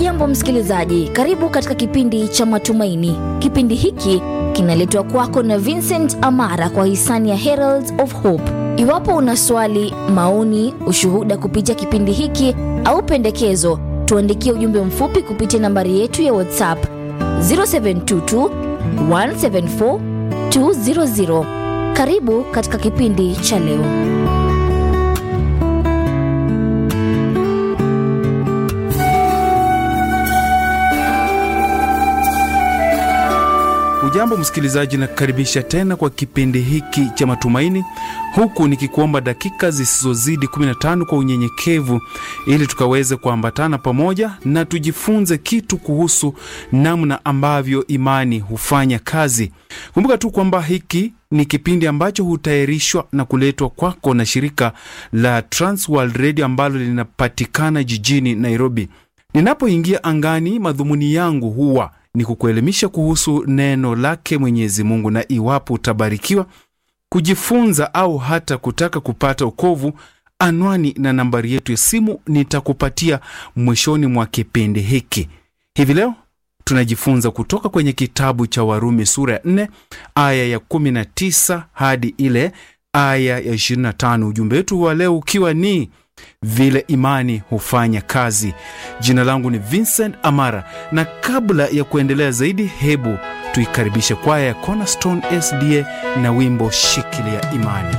hujambo msikilizaji karibu katika kipindi cha matumaini kipindi hiki kinaletwa kwako na vincent amara kwa hisani ya heralds of hope iwapo una swali maoni ushuhuda kupitia kipindi hiki au pendekezo tuandikie ujumbe mfupi kupitia nambari yetu ya whatsapp 0722 174 200 karibu katika kipindi cha leo Ujambo msikilizaji, na kukaribisha tena kwa kipindi hiki cha matumaini, huku nikikuomba dakika zisizozidi 15 kwa unyenyekevu, ili tukaweze kuambatana pamoja na tujifunze kitu kuhusu namna ambavyo imani hufanya kazi. Kumbuka tu kwamba hiki ni kipindi ambacho hutayarishwa na kuletwa kwako na shirika la Transworld Radio ambalo linapatikana jijini Nairobi. Ninapoingia angani, madhumuni yangu huwa ni kukuelimisha kuhusu neno lake Mwenyezi Mungu, na iwapo utabarikiwa kujifunza au hata kutaka kupata ukovu, anwani na nambari yetu ya simu nitakupatia mwishoni mwa kipindi hiki. Hivi leo tunajifunza kutoka kwenye kitabu cha Warumi sura ya 4 aya ya 19 hadi ile aya ya 25. Ujumbe wetu wa leo ukiwa ni vile imani hufanya kazi. Jina langu ni Vincent Amara, na kabla ya kuendelea zaidi, hebu tuikaribishe kwaya ya Cornerstone SDA na wimbo shikilia imani.